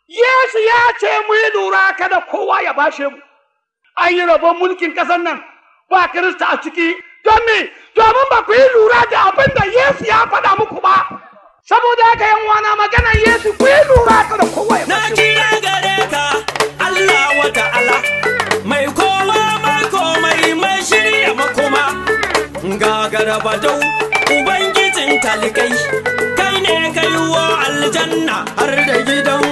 Yesu ya ce mu yi lura kada kowa ya bashe mu. An yi rabon mulkin ƙasar nan ba Kirista a ciki don me domin ba ku yi lura da abin da Yesu ya faɗa muku ba. Saboda haka yan wana maganar Yesu ku yi lura kada kowa ya Na bashe mu. kira gare ka Allah wa ta'ala mai kowa mai komai mai shirya makoma gagara badau ubangijin talikai kai ne kai wa aljanna har da gidan